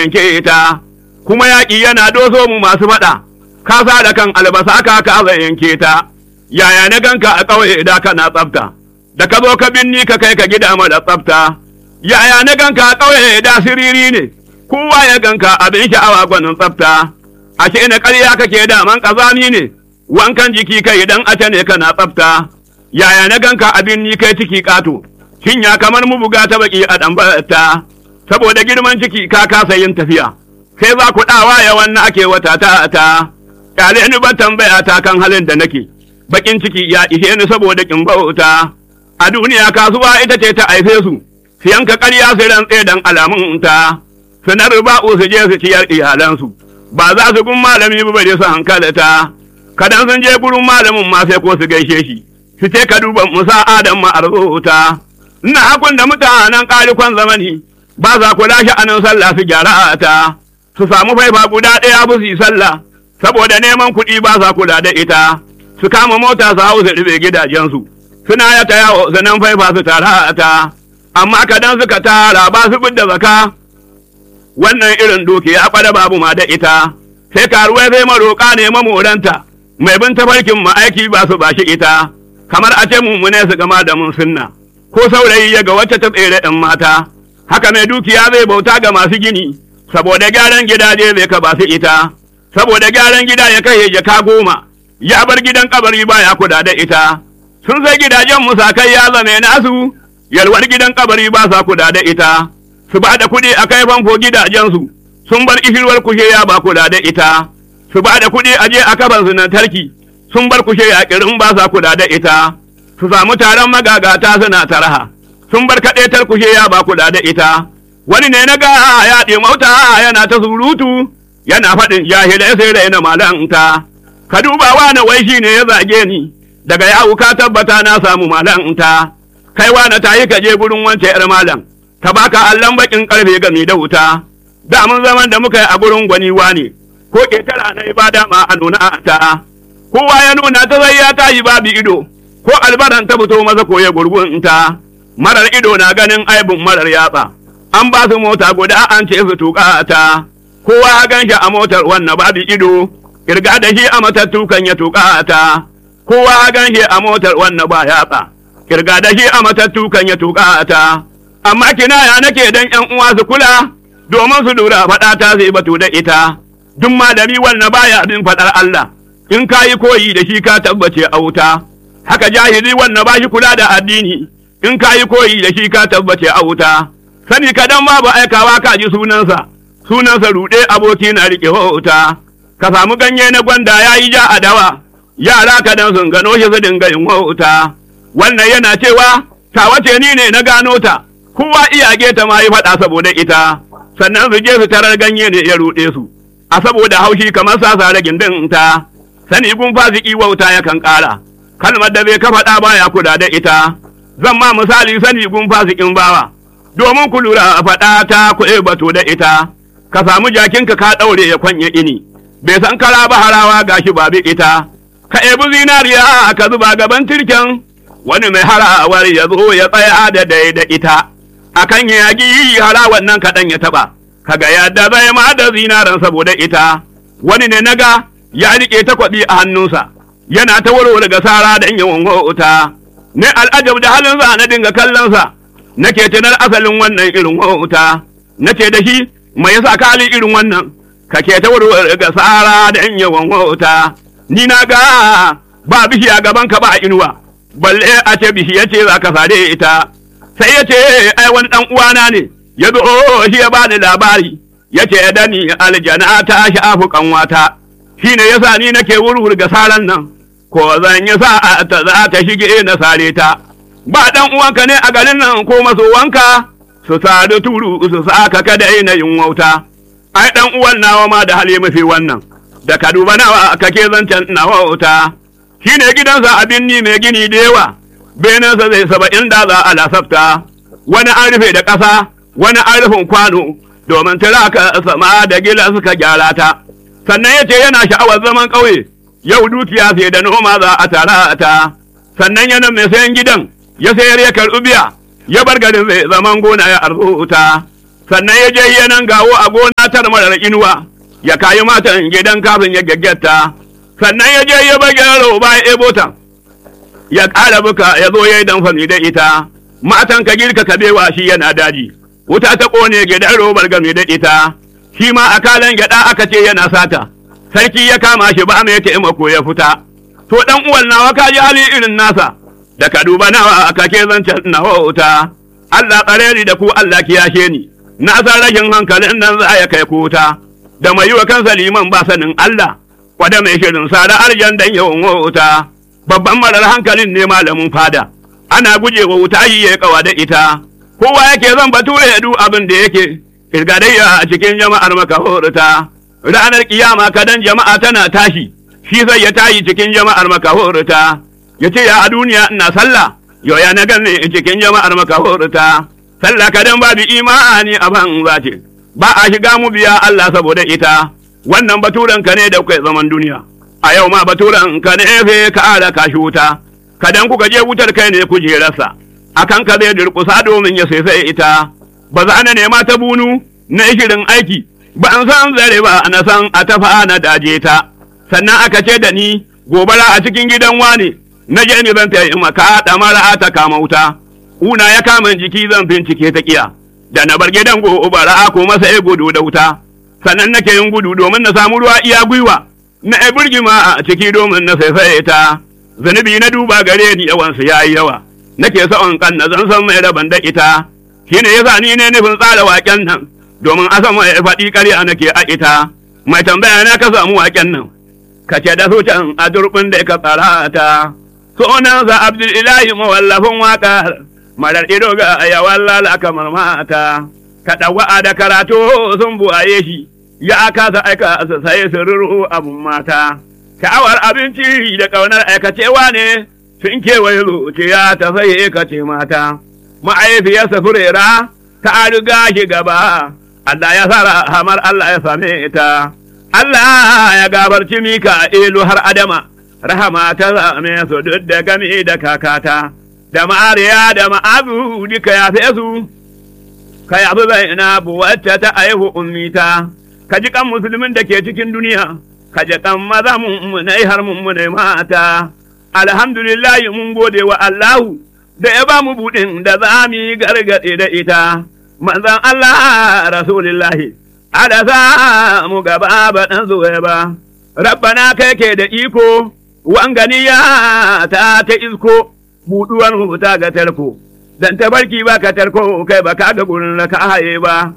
yanke ta kuma yaƙi yana doso mu masu faɗa ka sa da kan albasa ka ka yanke ta yaya na ganka a ƙauye da kana tsafta da ka zo ka binni ka kai ka gida mara tsafta yaya na ganka a ƙauye da siriri ne kowa ya ganka abin sha'awa gwanin tsafta ashe na ƙarya kake daman ƙazami ne wankan jiki kai idan ace ne kana tsafta yaya na ganka abin ni kai ciki ƙato shin ya kamar mu buga ta baki a ɗanbarta saboda girman ciki ka kasa yin tafiya sai za ku ɗawa ya wannan ake wata ta ta ƙyale ni ban tambaya ta kan halin da nake bakin ciki ya ishe ni saboda kin bauta a duniya kasuwa ita ce ta haife su su yanka ƙarya su rantse dan alamun ta su na riba'u su je su ciyar iyalansu ba za su gun malami ba bare su hankalata kadan sun je gurin malamin ma sai ko su gaishe shi su ce ka duba musa adam ma arzuta ina hakun da mutanen ƙarikon zamani ba za ku lashe anan sallah su gyara ta su samu faifa guda ɗaya bu su yi sallah saboda neman kuɗi ba sa kula da ita su kama mota su hau su rufe gidajensu suna ya ta yawo sanan faifa su tara ta amma kadan suka tara ba su da zaka wannan irin dukiya kwada babu ma da ita sai karuwai sai maroƙa ne mamoranta mai bin tafarkin ma'aiki ba su bashi ita kamar a ce mummune su gama da mun sunna ko saurayi ya ga wacce ta tsere ɗin mata haka mai dukiya zai bauta ga masu gini saboda gyaran gidaje zai ka ba su ita saboda gyaran gida ya kai jaka goma ya bar gidan kabari baya kula da ita sun sai gidajen musakai ya zame nasu yalwar gidan kabari ba sa kula da ita su ba da kuɗi a kai famfo gidajensu sun bar ishirwar kushe ya ba kula da ita su ba da kuɗi a je a kafan tarki sun bar kushe ya kirin ba sa kula da ita su samu taron magagata suna taraha sun bar kaɗetar kushe ya ba kula da ita wani ne na ga ya ɗi mauta yana ta surutu yana faɗin jahilai sai da yana malanta ka duba wani wai shi ne ya zage ni daga yawu ka tabbata na samu malanta kai wani ta yi ka je gurin wance yar malam ka baka allon bakin karfe gami da wuta da mun zaman da muka yi a gurin gwani ne ko ketara na ibada ma a nuna ta kowa ya nuna ta zai ya tashi babu ido ko albaran ta fito masa ko ya gurgun ta marar ido na ganin aibun marar yatsa an ba su mota guda an ce su tuka ta kowa ya gan shi a motar wannan babu ido kirga da shi a matattu kan ya tuka ta kowa ya gan shi a motar wannan ba yatsa kirga da shi a matattu kan ya tuka ta amma kinaya nake dan yan uwa su kula domin su lura faɗa ta zai batu da ita duk malami wannan baya bin faɗar Allah in ka yi koyi da shi ka tabbace a wuta haka jahili wannan ba shi kula da addini in ka yi koyi da shi ka tabbace a wuta sani kadan babu aikawa ka ji sunansa sunansa ruɗe aboki na riƙe wuta ka samu ganye na gwanda ya yi ja a dawa yara kadan sun gano shi su dinga yin wuta wannan yana cewa ta wace ni ne na gano ta kowa iyage ta ma yi faɗa saboda ita sannan su je su tarar ganye ne ya ruɗe su a saboda haushi kamar sasa da gindin ta sani gun fasiki wauta yakan ƙara kalmar da bai ka faɗa baya kula da ita zan ma misali sani gun fasikin bawa domin ku lura a faɗa ta kuɗe bato da ita ka samu jakinka ka ɗaure ya kwanye ini bai san kara ba harawa gashi babu ita ka ebi zinariya ka zuba gaban tirken wani mai harawar ya zo ya tsaya da dai da ita akan ya yagi harawan nan kaɗan ya taɓa kaga yadda zai ma da zinaran saboda ita wani ne naga ya riƙe takwabi a hannunsa yana ta warware ga sara da yawan wauta ne al'ajab da halinsa na dinga kallonsa nake tunar asalin wannan irin wauta nace da shi mai yasa ka hali irin wannan kake ta warware ga sara da yawan wauta ni na ga ba bishiya gaban ka ba inuwa balle a ce bishiya ce za ka sare ita sai ya ce ai wani dan uwana ne ya zo shi ya bani labari ya ce da ni aljana ta shafu kanwata shi ne yasa ni nake wurwur ga saran nan ko zan yi sa ta za ta shige na sare ta ba dan uwanka ne a garin nan ko masowanka su sadu turu su saka kada na yin wauta ai dan uwan nawa ma da hali mafi wannan da ka duba nawa kake zancen na wauta shi ne gidansa abin ni mai gini da yawa benansa zai saba'in da za a lasafta wani an rufe da ƙasa wani an rufin kwano domin tiraka sama da gila suka gyara ta sannan ya ce yana sha'awar zaman ƙauye yau dukiya sai da noma za a tara ta sannan yana mai sayan gidan ya sayar ya karɓi biya ya bar garin zai zaman gona ya arzuta sannan ya je yanan gawo a gona tar marar inuwa ya kayi matan gidan kafin ya gaggata sannan ya je ya bage roba ya ebota ya ƙara buka ya zo ya yi damfami da ita matan ka girka ka bewa shi yana daji wuta ta ƙone gidan robar game da ita shi ma a kalan gyaɗa aka ce yana sata sarki ya kama shi ba mai taimako ya fita to dan uwan nawa ka ji hali irin nasa da ka duba nawa aka ke zancen nawa wuta Allah tsare ni da ku Allah kiyashe ni na san rashin hankalin nan za ya kai kuta da mai yi wa kansa liman ba sanin Allah kwada mai shirin sada arjan dan yawan wuta babban marar hankalin ne malamin fada ana guje wa wuta yi ya kawa da ita kowa yake zan bature ya du abin da yake kirgadayya a cikin jama'ar makahorta ranar kiyama kadan jama'a tana tashi shi zai ya tayi cikin jama'ar makahorta ya ce ya a duniya ina sallah yau ya na ganne cikin jama'ar makahorta sallah kadan babu imani a ban zace ba a shiga mu biya Allah saboda ita wannan baturen ka ne da kai zaman duniya a yau ma baturen ka ne fe ka ala ka shi wuta kadan kuka je wutar kai ne kujerarsa akan ka zai durkusa domin ya sai ita ba za na nema ta bunu na shirin aiki ba an san zare ba na san a tafa na daje ta sannan aka ce da ni gobara a cikin gidan wane na je ni zan tayi maka mara ta kama wuta una ya kama jiki zan bincike ta kiya da na bar gidan gobara ko masa ya gudu da wuta sannan nake yin gudu domin na samu ruwa iya gwiwa na ai burgima a ciki domin na saisaye ta zunubi na duba gare ni yawansu yayi yawa nake sa'on kan na zan san mai raban da ita shine yasa ni ne nufin tsara waken nan domin a san mai faɗi ƙarya nake a ita mai tambaya na ka samu waken nan ka ce da su can a durbin da ka tsara ta sunansa abdulilahi mawallafin waƙar marar ido ga yawan lala kamar mata ka ɗawa'a da karatu sun buwaye shi ya kasa aika su sai su ruru abun mata sha'awar abinci da ƙaunar aikacewa ne sun kewaye zuciya ta sai ka ce mata ma'aifiyarsa furera ta riga shi gaba Allah ya sa hamar Allah ya same ta Allah ya gabarci mika ilu har adama rahama ta same su duk da gami da kakata da ma'ariya da ma'azu duka ya fi su ka yafi zainabu wacce ta aihu ummita ka ji kan musulmin da ke cikin duniya ka ji kan maza mummunai har mummunai mata alhamdulillahi mun gode wa Allahu da ya ba mu buɗin da za mu yi gargaɗe da ita manzan Allah rasulillahi ada za mu gaba ba ɗan zuwa ba rabbana kai ke da iko wanganiya ta ta isko buɗuwan huta ga tarko dan tabarki ba ka tarko kai ba ka ga gurin da ka haye ba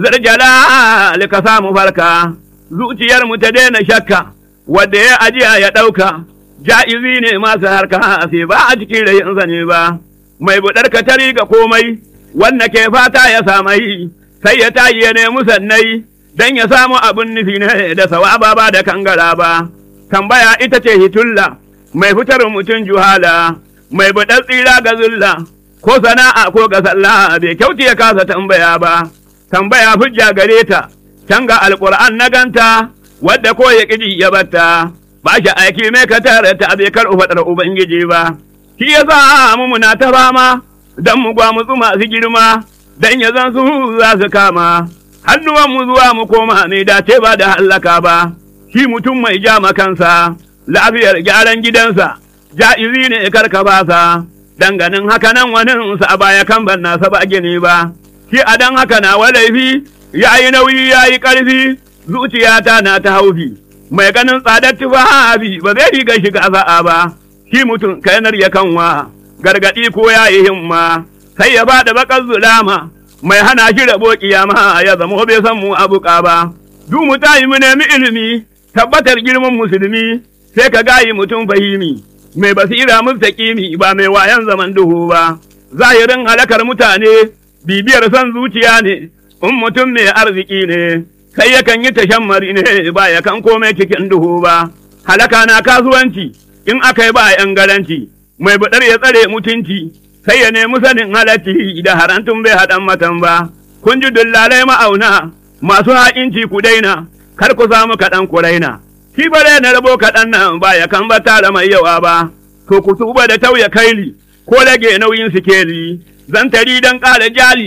zarjala ka samu farka zuciyar mu ta daina shakka wadda ya ajiya ya ɗauka ja'izi ne masu harka sai ba a cikin rayin zane ba mai buɗar ka tari ga komai wanda ke fata ya samai sai ya tayi ya nemi sannai dan ya samu abin nufi ne da sawaba ba da kangara ba tambaya ita ce hitulla mai fitar mutum juhala mai buɗar tsira ga zulla ko sana'a ko ga sallah bai kyauti ya kasa tambaya ba tambaya hujja gare ta can ga alƙur'an na ganta wadda ko ya ƙiji ya batta ba shi aiki mai ka tare ta bai kar faɗar ubangiji ba shi ya sa mu muna ta fama dan mu gwamutsu masu girma dan ya zan su za su kama hannuwan mu zuwa mu koma mai dace ba da hallaka ba shi mutum mai ja kansa lafiyar gyaran gidansa ja'izi ne karka basa danganin haka nan wani sa a baya kan ban nasa ba gini ba shi a dan haka na laifi ya yi nauyi ya yi ƙarfi zuciyata na ta haufi mai ganin tsadar tufafi ba zai riga shiga za'a ba shi mutum kainar ya kanwa gargaɗi ko ya yi himma sai ya ba da bakar zulama mai hana shi rabo kiyama ya zama bai san mu abuka ba du mu tayi mu nemi ilimi tabbatar girman musulmi sai ka gayi mutum fahimi mai basira mustaqimi ba mai wayan zaman duhu ba zahirin halakar mutane bibiyar son zuciya ne in mutum mai arziki ne sai yakan yi tashammari ne ba ya kan komai cikin duhu ba halaka na kasuwanci in aka yi ba yan garanci mai buɗar ya tsare mutunci sai ya nemi sanin halatti da harantun bai haɗan matan ba kun ji dullalai ma'auna masu ha'inci ku daina kar ku samu kaɗan ku raina shi bare na rabo kaɗan nan ba ya kan ba tara mai yawa ba to ku tuba da tauya kaili ko rage nauyin sikeli zan tari don ƙara jali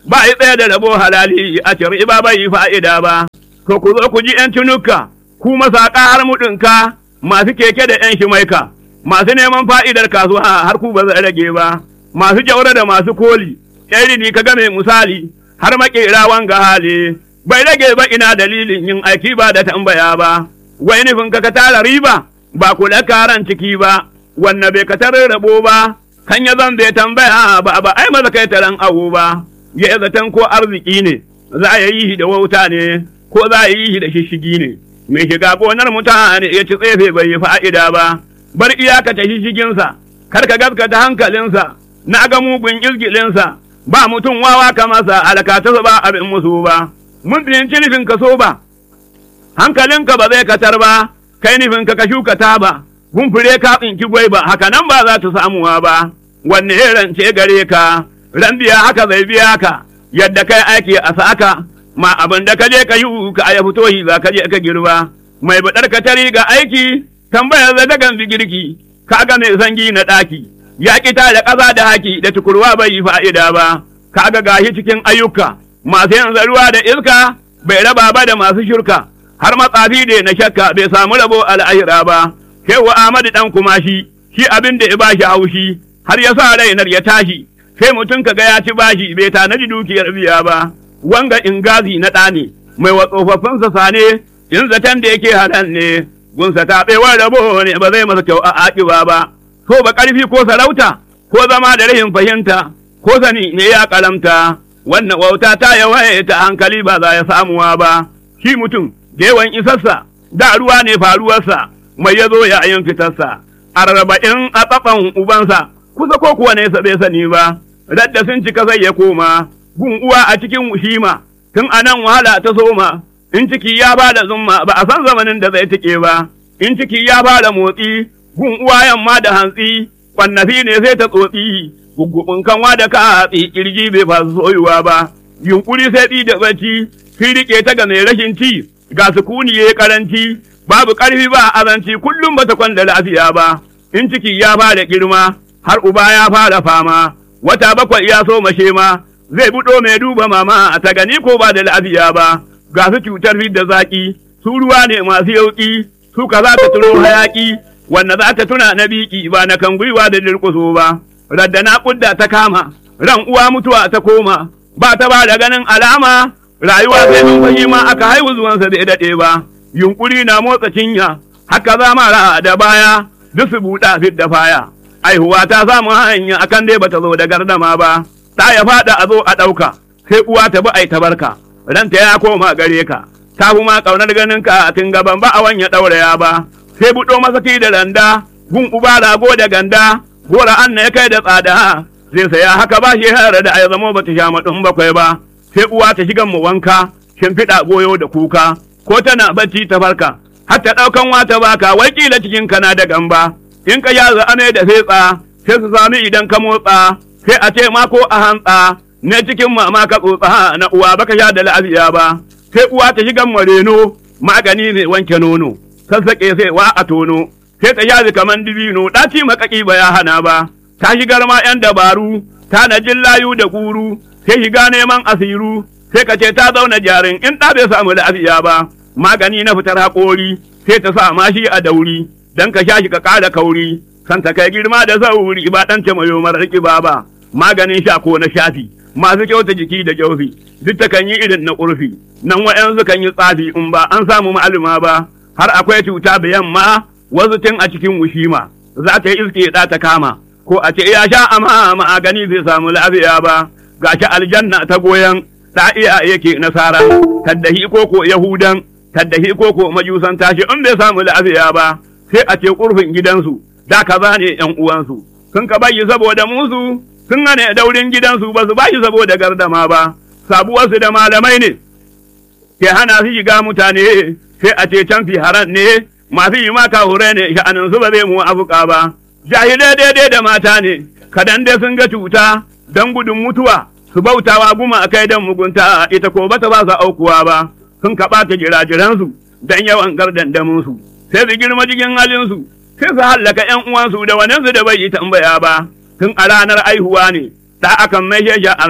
ba yi tsaye da rabo halali a ciri ba bai yi fa'ida ba. To ku zo ku ji ‘yan tunuka, ku masaƙa har muɗinka, masu keke da ‘yan shimaika, masu neman fa'idar kasuwa har ku ba zai rage ba, masu jaura da masu koli, ‘yan rini ka game misali, har maƙera wanga hali, bai rage ba ina dalilin yin aiki ba da tambaya ba, wai nufin ka ka tara riba, ba kula karan ciki ba, wanne bai ka tarar rabo ba, kan ya zan bai tambaya ba ba ai maza kai taran awo ba, ya zaton ko arziki ne, za a yi da wauta ne, ko za a yi da shishigi ne. mai shiga gonar mutane ya ci tsefe bai yi fa'ida ba, bar iyaka ta shishiginsa, kar ka gaskata hankalinsa, na ga mugun izgilinsa, ba mutum wawa ka masa alkatarsa ba abin musu ba, mun fahimci nufin ka so ba, hankalinka ba zai katar ba, kai nufin ka ka shuka ta ba, gun fure ka tsinki gwai ba, haka nan ba za ta samuwa ba, wanne ya rance gare ka, ran biya haka zai biya ka, yadda kai aiki a saka. ma abin da ka je ka yi ka ya fito shi za ka je ka girba mai baɗar ka tari ga aiki tambayar da dagan girki ka ga mai zangi na ɗaki ya ƙi da ƙasa da haki da tukurwa bai yi fa'ida ba ka ga gashi cikin ayyuka masu yanzu ruwa da iska bai raba ba da masu shirka har matsafi da na shakka bai samu rabo al'ahira ba shehu Ahmadu dan kuma shi shi abin da ya bashi haushi har ya sa rainar ya tashi sai mutum ka ga ya ci bashi bai tanaji dukiyar biya ba wanga ingazi na ɗa ne, mai wa tsofaffinsa sane, in zaton da yake haɗan ne, gunsa taɓewar rabo ne ba zai masa kyau a aƙiba ba, so ba ƙarfi ko sarauta, ko zama da rahin fahimta, ko sani ne ya ƙalamta, wannan wauta ta yawaye ta hankali ba za ya samuwa ba, shi mutum, da yawan isarsa, da ruwa ne faruwarsa, mai ya zo ya yin fitarsa, arba'in a tsatsan ubansa, kusa ko kuwa nesa bai sani ba, radda sun cika sai ya koma, gun uwa a cikin wushima, tun a nan wahala ta soma, in ciki ya ba da zumma ba a san zamanin da zai tike ba, in ciki ya ba da motsi, gun uwa yamma da hantsi, kwannafi ne sai ta tsotsi, guggubin kanwa da ka hatsi, kirji bai fasu soyuwa ba, yunkuri sai ɗi da bacci, fi riƙe ta ga mai rashin ci, ga sukuni ya karanci, babu ƙarfi ba azanci, kullum ba ta kwanda lafiya ba, in ciki ya ba da girma, har uba ya fara fama, wata bakwai ya so mashe ma, zai buɗo mai duba mama a ta gani ko ba da lafiya ba, ga su cutar da zaƙi, su ruwa ne masu yauƙi, su ka za ta tuno hayaƙi, wanda za ta tuna na biki ba na kan gwiwa da dirƙuso ba, radda na ƙudda ta kama, ran uwa mutuwa ta koma, ba ta ba da ganin alama, rayuwa sai mun ma aka haihu zuwansa bai daɗe ba, yunƙuri na motsa cinya, haka za mara da baya, duk su buɗa fit da faya. Aihuwa ta samu hanya akan dai bata zo da gardama ba. ta ya faɗa a zo a ɗauka, sai uwa ta bi ai ta barka, ranta ya koma gare ka, ta fi ma ƙaunar ganin ka a tun gaban ba a wanya ɗauraya ba, sai buɗo masaki da randa, gun uba rago da ganda, gora an ya kai da tsada, zai saya haka ba shi hara da ai zamo ba ta sha maɗin bakwai ba, sai uwa ta shigan mu wanka, shimfiɗa goyo da kuka, ko tana bacci ta farka, har ta ɗaukan wata baka, wai kila cikin kana da gamba, in ka yaza ame da fetsa, sai su sami idan ka motsa, sai a ce ma ko a hantsa ne cikin mama ka tsotsa na uwa baka sha da lafiya ba sai uwa ta shiga mareno magani ne wanke nono sassaƙe sai wa a tono sai ta yazi kaman dibino ɗaci makaki ba ya hana ba ta shigar ma yan dabaru ta na jin layu da guru sai shiga neman asiru sai ka ce ta zauna jarin in ɗa bai samu lafiya ba magani na fitar haƙori sai ta sa mashi a dauri dan ka sha shi ka ƙara kauri san ta kai girma da sauri ba ɗan ta mayo marar ƙiba ba maganin sha ko na shafi masu kyauta jiki da kyaufi duk ta kan yi irin na ƙurfi nan wa'yansu kan yi tsafi in ba an samu ma'aluma ba har akwai cuta da yamma wasu tun a cikin wushima za ta yi iske da ta kama ko a ce ya sha amma magani zai samu lafiya ba gashi aljanna ta goyon ta iya yake nasara taddahi ko ko yahudan taddahi ko ko majusan tashi in bai samu lafiya ba sai a ce ƙurfin gidansu da kaza ne ƴan uwansu sun ka bayi saboda musu sun hane daurin gidansu ba su bashi saboda gardama ba sabuwarsu da malamai ne ke hana su shiga mutane sai a ce can fi haran ne masu yi maka hure ne sha'anin su ba zai mu afuka ba jahilai daidai da mata ne kadan dai sun ga cuta don gudun mutuwa su bautawa guma a kai don mugunta ita ko bata ba su aukuwa ba sun kaɓa ta jirajiransu don yawan gardandaminsu sai su girma cikin halinsu sai su hallaka ’yan uwansu da waninsu da bai yi tambaya ba tun a ranar aihuwa ne da akan mai sha'ar ne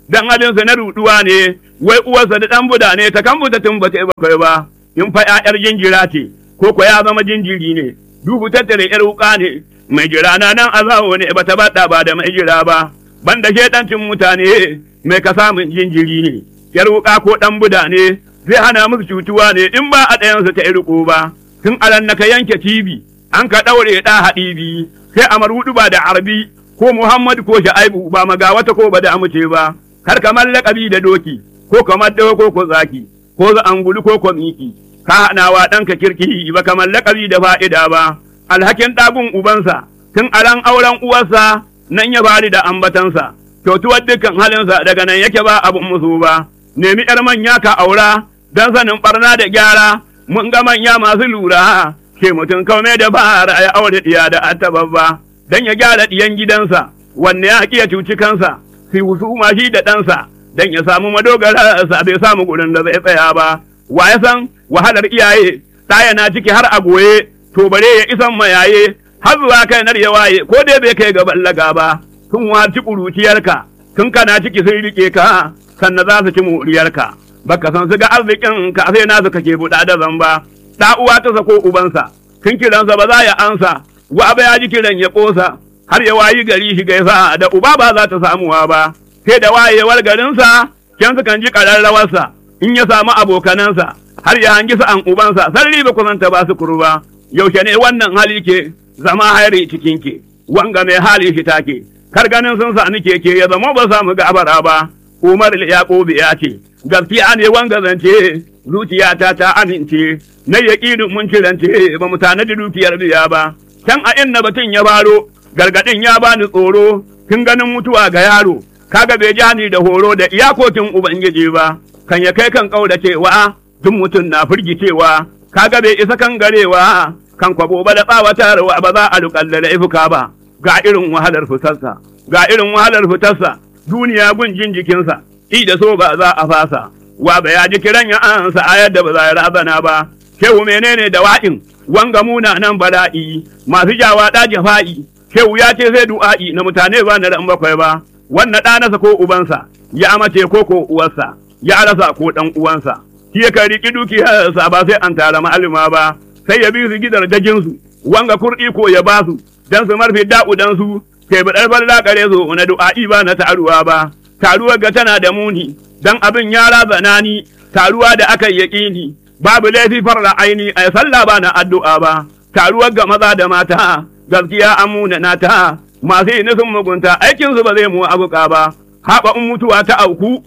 dan halinsa na ruduwa ne wai uwarsa da dan buda ne ta kan buta tun bata yi bakwai ba in fa ƴaƴar jinjira ce ko ko ya zama jinjiri ne dubu tattare ƴar wuka ne mai jira na nan azawo ne bata bada ba da mai jira ba banda shedancin mutane mai ka samun jinjiri ne ƴar wuka ko dan buda ne zai hana musu cutuwa ne in ba a ɗayansu ta riko ba tun alan ka yanke TV an ka ɗaure ɗa haɗibi sai a marudu ba da arbi ko Muhammad ko Sha'aibu ba maga wata ko ba da amince ba kar kamar laƙabi da doki ko kamar dawa ko ko zaki ko za angulu ko ko miki ka haɗawa ɗanka kirki ba kamar laƙabi da fa'ida ba alhakin ɗagun ubansa tun alan auren uwarsa nan ya bari da ambatansa kyautuwar dukkan halinsa daga nan yake ba abun musu ba nemi ƴar manya ka aura don sanin ɓarna da gyara mun ga manya masu lura ke mutum kaume da bara ya aure ɗiya da attababba don ya gyara ɗiyan gidansa wanne ya ya cuci kansa sai husuma shi da ɗansa don ya samu madogara sa bai samu gurin da zai tsaya ba wa ya san wahalar iyaye ɗaya na ciki har a goye to bare ya isan mayaye har zuwa kai nar ya waye ko dai bai kai ga ballaga ba tun waci ƙuruciyarka tun kana ciki sun riƙe ka sannan za su ci moriyarka baka san su ga arzikin ka sai nasu kake buɗa da zamba da uwa ta sako ubansa tun kiransa ba za ya ansa wa ba ya ji kiran ya ƙosa har ya wayi gari shi gaisa da uba ba za ta samuwa ba sai da wayewar garinsa kyan kan ji ƙararrawarsa in ya samu abokanansa har ya hangi sa'an ubansa sarri ba kusanta ba su kurba yaushe ne wannan hali ke zama hairi cikin ke wanga mai hali shi take kar ganin sun sani keke ya zama ba samu gabara ba Umar Yaƙubu ya ce gaskiya ne wanga zance zuciyata ta amince na yaƙinin mun cirance ba mu tanadi dukiyar biya ba can a inna batun ya baro gargaɗin ya bani tsoro kin ganin mutuwa ga yaro kaga bai ja ni da horo da iyakokin ubangiji ba kan ya kai kan cewa tun mutum na firgicewa kaga bai isa kan garewa kan kwabo ba da tsawatarwa ba za a luƙalla da ifuka ba ga irin wahalar fitarsa ga irin wahalar fitarsa duniya gunjin jikinsa i da so ba za a fasa wa ba ya ji kiran ya ansa a yadda ba za ya razana ba shehu menene da wa'in wanga muna nan bala'i masu jawa ɗa jafa'i shehu ya ce sai du'a'i na mutane ba na ran bakwai ba wannan ɗanasa ko ubansa ya mace ko ko uwarsa ya rasa ko ɗan uwansa shi ya kan riƙi dukiyarsa ba sai an tara ma'alima ba sai ya bi su gidar dajinsu wanga kurɗi ko ya ba su dan su marfi da'u dan su kai baɗar falla kare zo na du'a'i ba na taruwa ba taruwar ga tana da muni dan abin ya razana ni taruwa da aka yaƙini babu laifi farra aini a sallah ba na addu'a ba taruwar ga maza da mata gaskiya an muna nata masu yi nufin mugunta aikinsu ba zai mu abuka ba haɓa in mutuwa ta auku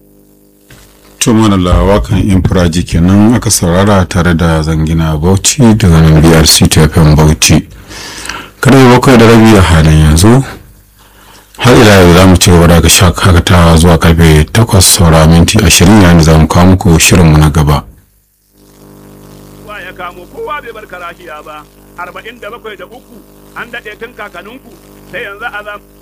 to manala wakan infiraji kenan aka saurara tare da zangina bauchi daga nan brc tfm bauchi karfe bakwai da rabi a halin yanzu har ila yau za mu ci gaba daga shakatawa zuwa karfe takwas saura minti ashirin yayin da za mu kawo muku shirinmu na gaba ya kamo kowa bai bar karashiya ba arba'in da bakwai da uku an daɗe tun kakaninku sai yanzu a